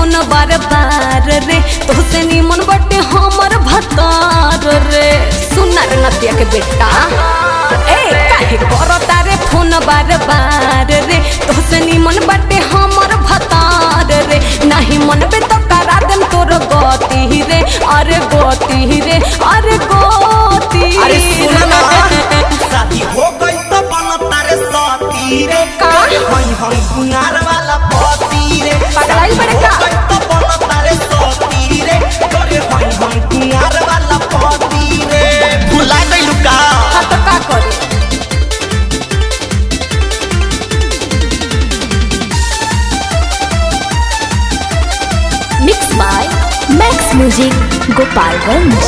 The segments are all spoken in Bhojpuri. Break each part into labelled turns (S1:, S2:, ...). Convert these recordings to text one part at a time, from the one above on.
S1: फोन बार बार रे तोहसे निमन बटे हमर भतार रे सुना रे नतिया के बेटा ए काहे करो तारे फोन बार बार रे तोहसे निमन बटे हमर भतार रे नहीं मन पे तो करा देम तोर गति रे अरे गति रे अरे गति
S2: अरे सुन ना
S1: रे।
S2: शादी हो गई तो बन तारे साथी रे
S1: का?
S2: हई हम कुंगार वाला पति रे
S1: पगलाइल बड़े का?
S2: शादी हो गई तो बन तारे साथी रे करे हई हम कुंगार वाला पति रे भुला गइलू का
S1: हाँ तो का करे
S3: mix by Max music Gopalganj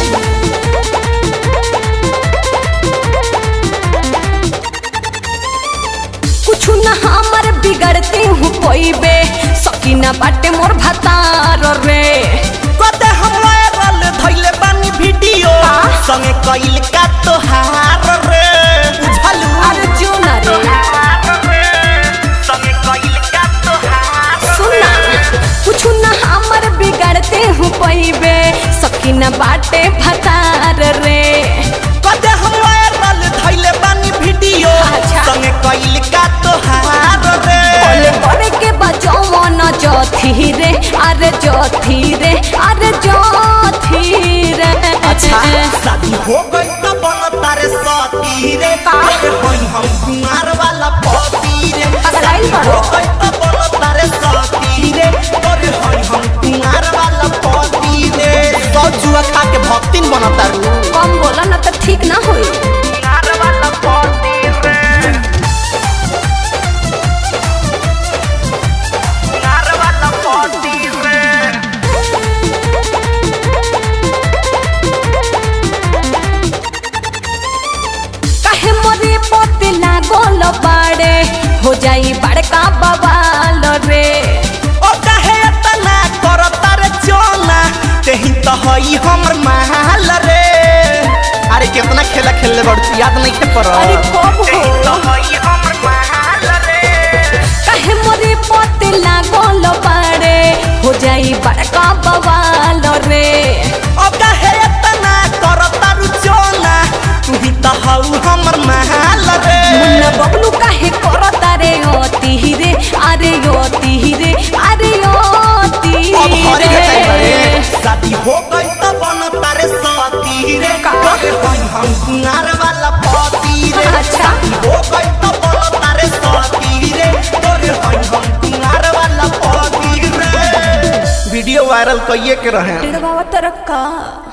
S1: कुछ न हमर बिगड़ते हूँ पैबे सकीना बाटे मोर भतार रे
S2: कते हम वायरल धइले बानी वीडियो संगे कइल का तोहार रे बुझलू
S1: अरे जो न रे
S2: संगे कइल का तोहार
S1: सुना कुछ न हमर बिगड़ते हूँ पैबे सकीना बाटे भतार रे
S2: कते हम वायरल धइले बानी वीडियो
S1: अच्छा।
S2: संगे कइल का तोहार रे
S1: बोले करे के बजाओ न जोथी रे अरे जोथी रे अरे जोथी रे
S2: अच्छा शादी हो गई तो बन तारे साथी रे
S1: का?
S2: अरे होई हम कुमार वाला पति रे
S1: पगलाइल
S2: शादी
S1: बड़ो।
S2: हो गई तो बन तारे साथी रे अरे होई हम कुमार वाला पति रे सौ जुआ खा के भक्तिन बनता रू
S1: कम बोला ना तो ठीक ना होई
S2: कुमार वाला पति रे कुमार वाला पति रे
S1: काहे मोरे पोते लागल बाड़े हो जाई बड़का बवाल रे
S2: ओ काहे तना करता रे चोना तेही तो हई हमर महल रे अरे कितना खेला खेलले बड़ याद नहीं खे पर
S1: अरे कब हो
S2: तो हई हमर महल रे
S1: काहे मोरे पोते लागल बाड़े हो जाई बड़का बवाल रे
S2: ओ काहे तना करता रू चोना तू ही तो हऊ हमर महल रे
S1: मुन्ना बबलू काहे करता रे ओती रे अरे ओती रे अरे ओती
S2: अब हरी के टाइम
S1: रे
S2: रे शादी हो गई तो बन तारे साथी रे
S1: का?
S2: अरे हई हम कुंगार वाला पति रे
S1: अच्छा।
S2: शादी हो गई तो बन तारे साथी रे अरे हई हम कुंगार वाला पति रे वीडियो वायरल कइए के रहे
S1: डेढ़ बाबा तरक्का